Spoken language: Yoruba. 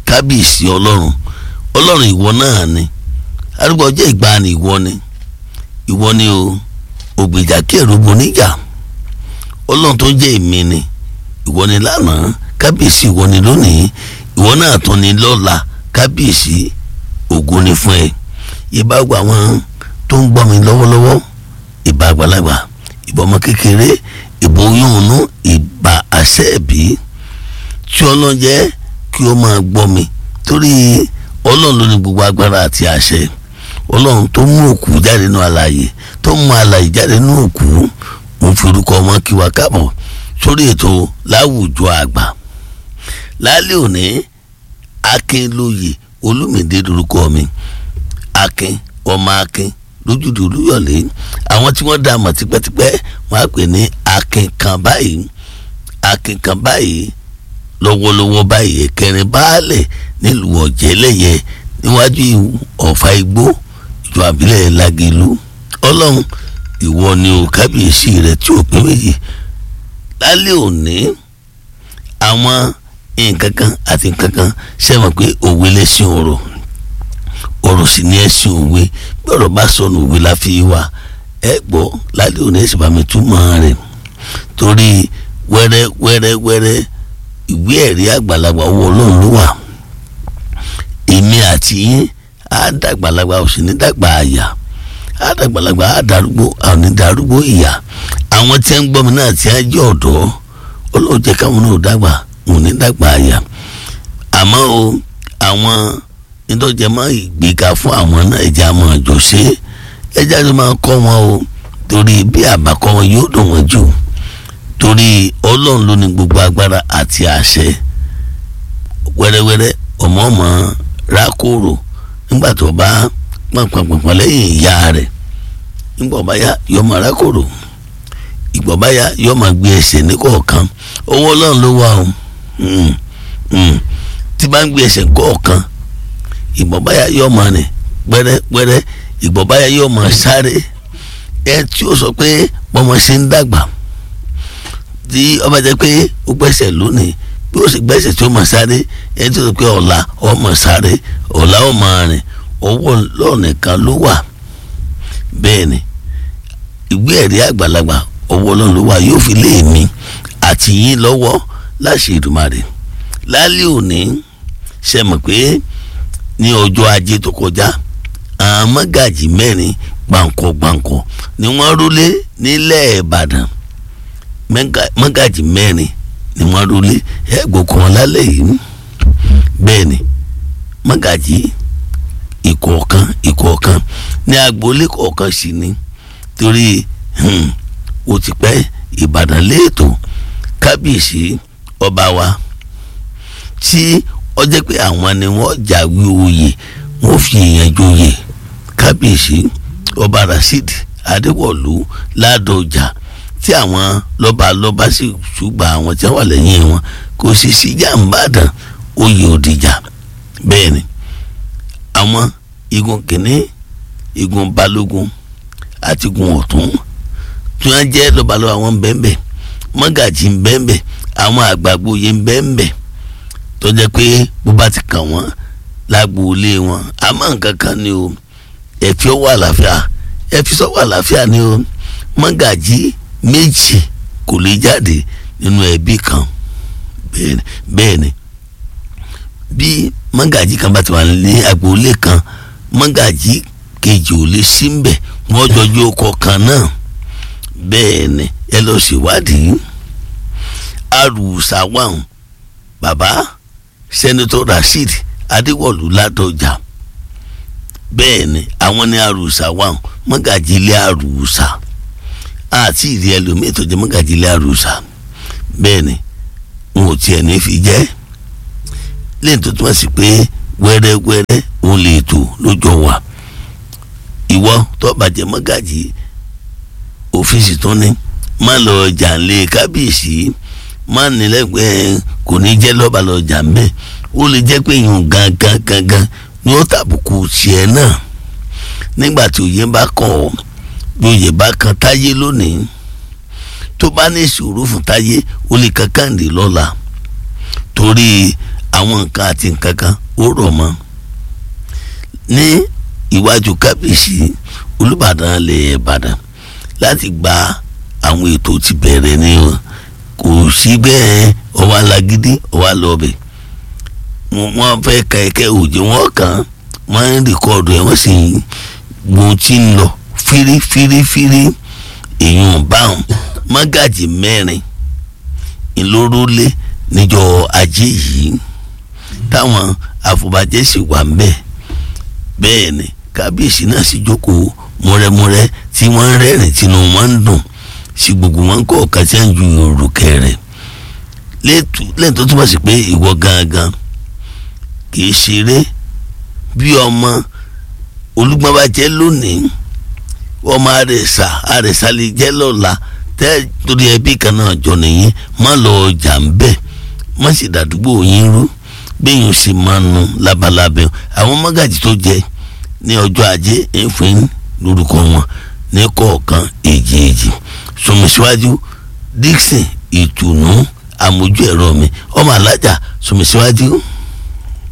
kábíyèsí ọlọ́run ọlọ́run ìwọ náà ni arúgbó ọjọ́ ìgbàanì ìwọ ni ìwọ ni o ògbèjà kẹrù boníjà ọlọ́run tó jẹ́ èmi ni ìwọ ni lánàá kábíyèsí ìwọ ni lónìí ìwọ náà tún ni lọ́la kábíyèsí ògo ni fún ẹ ìbá gba àwọn tó ń gbọ́ mi lọ́wọ́lọ́wọ́ ìbá àgbàlagbà ìbá ọmọ kékeré ìbò yóònú ìbá àṣẹ ẹ̀bí tí ọlọ́run jẹ́ kí ó máa gbọ́ mi torí ọlọ́run ló ní gbogbo agbára àti àṣẹ ọlọ́run tó mú òkú jáde nínú alààyè tó mú alààyè jáde nínú òkú mo fi orúkọ ọmọ kí wa káàbọ̀ sórí ètò láwùjọ àgbà lálẹ́ òní akínlóye olùmìdé lórúkọ mi akin ọmọ akin lójúde olúyọ̀lé àwọn tí wọ́n dá mọ̀ tipẹ́tipẹ́ wọ́n á pè ní akin kan báyìí akin kan báyìí lọ́wọ́lọ́wọ́ báyìí ẹ̀kẹrin baálẹ̀ nílùú ọ̀jẹ̀lẹ̀yẹ níwájú ọ̀fà igbó ìjọ àbílẹ̀ lágẹ̀lú ọlọ́run ìwọ ni o kábíyèsí rẹ tí ò pé méjì lálẹ́ òní àwọn nǹkan kan àti nǹkan kan sẹ́wọ̀n pé òwe lẹ́sìn ọ̀rọ̀ ọ̀rọ̀ sì ní ẹ̀sìn òwe bí ọ̀rọ̀ bá sọnù òwe la fi wá ẹ gbọ́ lálẹ́ òní ẹ̀sìn bá mi túmọ̀ rẹ̀ torí wẹ́rẹ́ wẹ́rẹ́ wẹ́rẹ́ ìwé ẹ̀rí àgbàlagbà owó ọlọ́run ló wà èmi àti yín á dàgbàlagbà ò sì ní dàgbà àyà á dàgbàlagbà á darúgbó àwọn ní darúgbó ìyà àwọn tí ń gbọ́ mi náà tí á jẹ́ ọ̀dọ́ ọlọ́run jẹ́ káwọn náà dàgbà ò ní dàgbà àyà àmọ́ o àwọn ìtọ́jẹmọ́ ìgbéga fún àwọn náà ẹ̀jẹ̀ àmọ́ àjọ ṣe ẹ̀jẹ̀ àti máa kọ́ wọn o torí bí àbákọ́ wọn yóò dùn wọ́n jù torí ọlọ́run ló ní gbogbo agbára àti àṣẹ wẹ́rẹ́wẹ́rẹ́ ọmọ ọmọ rákòrò nígbà tó bá pọ̀npọ̀npọ̀n lẹ́yìn ìyá rẹ̀ nígbà ọba yá yọ ọmọ rákòrò ìgbà ọba yá yọ ọmọ gbé ẹsẹ̀ ní kọ̀ọ̀kan owó ọlọ́run ló wà o tí bá ń gbé ẹsẹ̀ kọ̀ọ̀kan ìgbà ọba yá yọ ọmọ rìn pẹ́rẹ́pẹ́rẹ́ ìgbà ọba yá yọ ọmọ sáré ẹ tí ó sọ pé bọ́mọ ṣe ń dàgbà tí ọba jẹ pé ó gbẹ́sẹ̀ lónìí bí ó sì gbẹ́sẹ̀ tí ó mọ̀ sáré ẹni tó sọ pé ọ̀la ọmọ sáré ọ̀la ọmọ rìn ọwọ́ lọ́ọ̀nìkan ló wà bẹ́ẹ̀ ni ìwé ẹ̀rí àgbàlagbà ọwọ́ ọlọ́run ló wà yóò fi lé mi àti yín lọ́wọ́ láṣẹ Èdùmàrè lálẹ́ òní ṣe mọ̀ pé ní ọjọ́ ajé tó kọjá àwọn mọ́gàjì mẹ́rin gbàǹkọ̀ gbàǹkọ̀ ni wọ́n rólé nílẹ̀ Ìbàdàn mọ́gàjì mẹ́rin ni wọ́n rólé ẹ̀gbọ́n kan lálẹ́ yìí bẹ́ẹ̀ ni mọ́gàjì ìkọ̀ọ̀kan ìkọ̀ọ̀kan ní agboolé kọ̀ọ̀kan sì ni torí ó ti pẹ́ ìbàdàn léètò kábíyèsí ọba wa tí ó jẹ́ pé àwọn ni wọ́n jáwé oyè wọ́n fi èèyàn joyè kábíyèsí ọba rasheed adéwọ̀lú ládọjà tí àwọn lọ́balọ́ba sì ṣùgbọ́n àwọn tí wọ́n wà lẹ́yìn wọn kò sì sí jàǹbàdàn oyè òdìjà bẹ́ẹ̀ ni àwọn igun kìíní igun balógun àti igun ọ̀tún tí wọ́n jẹ́ lọ́balọ́ba wọn bẹ́ẹ̀nbẹ́ẹ̀ mọ́gàjì ń bẹ́ẹ̀nbẹ́ẹ̀ àwọn àgbàgbọ́ yẹn ń bẹ́ẹ̀nbẹ́ẹ̀ tó jẹ́ pé bó bá ti kàn wọ́n lágboolé wọn àmọ́ nǹkan kan ni o ẹ̀fí ọwọ́ àlàáfíà ẹ̀fí sọ́wọ́ àlàáfíà ni o mọ́gàjì méjì kò lè jáde nínú ẹbí kan bẹ́ẹ̀ ni bí mọ́gàjì kan bá ti wà ní agboolé kan mọ́gàjì kejì ò lè sí mbẹ̀ wọ́n jọjú ọkọ̀ kan náà bẹ́ẹ̀ ni ẹ lọ ṣèwádìí arùsàwọ̀n bàbá sẹ́nitọ́ rasheed adéwọ̀lú ládọjà bẹ́ẹ̀ ni àwọn ní arùsàwọ̀n mọ́gàjì ilé arùsà àti ìdí ẹlòmíì tó jẹ́ mọ́gàjì ilé arùsà bẹ́ẹ̀ ni wọn ò tiẹ̀ ní fi jẹ́ lẹ́yìn tó túmọ̀ sí pé wẹ́rẹ́wẹ́rẹ́ òun lè tò lójó wa ìwọ tó bàjẹ́ mọ́gàjì òfíìsì tó ní má lọ ọjà ńlẹ̀ kábíyèsí má nílẹ̀gbẹ́ kò ní jẹ́ lọ́ba lọ ọjà ńbẹ́ ó lè jẹ́ pé ìyún gangan gangan ni ó tàbùkù tiẹ̀ náà nígbà tí òye bá kàn ọ́ bí òye bá kan táyé lónìí tó bá ní ìṣòro fún táyé ó lè kan kàǹdé lọ́la torí àwọn nǹkan àti nǹkan kan ó rọ̀ mọ́ ní iwájú kábíyèsí olùbàdàn lè ìbàdàn láti gba àwọn ètò ti bẹ̀rẹ̀ ní wọn kò sí bẹ́ẹ̀ ọwọ́ alágídí ọwọ́ alọ́ọ̀bẹ̀ wọ́n fẹ́ ka ẹ̀kẹ́ òjò wọn kàn wọ́n ń rìkọ́ọ̀dù ẹ̀ wọ́n sì ń gbọ́n tí ń lọ fírífírífírí èèyàn báwọn mágàjì mẹ́rin ìlórólé níjọ́ ajé yìí táwọn àfọ̀bàjẹ́ sì wà ń bẹ̀ bẹ́ẹ̀ ni kábíyèsí náà sì jókòó múrẹ́múrẹ́ tí wọ́n ń rẹ́rìn tínú wọn ń dùn sí gbogbo wọn kọ́ ọ̀kan tí wọ́n ju òrùkẹ́ rẹ̀ lẹ́yìn tó túmọ̀ sí pé ìwọ gangan kì í ṣeré bí ọmọ olúgbọ́n bá jẹ́ lónìí ọmọ àrẹ̀sà àrẹ̀sà lè jẹ́ lọ́la tẹ́ torí ẹbí kan náà jọ nìyí má lọ ọjà ń bẹ̀ má sì dàdúgbò yín rú bẹ́yìn sì máa nu labalábẹ́ àwọn mọ́gàjì tó jẹ ní ọjọ́ ajé ẹ̀fín lórúkọ wọn ní kọ̀ọ̀kan èjì èjì sọmísíwájú Dixon ìtùnú àmójú ẹ̀rọ mi ọmọ alájà sọmísíwájú.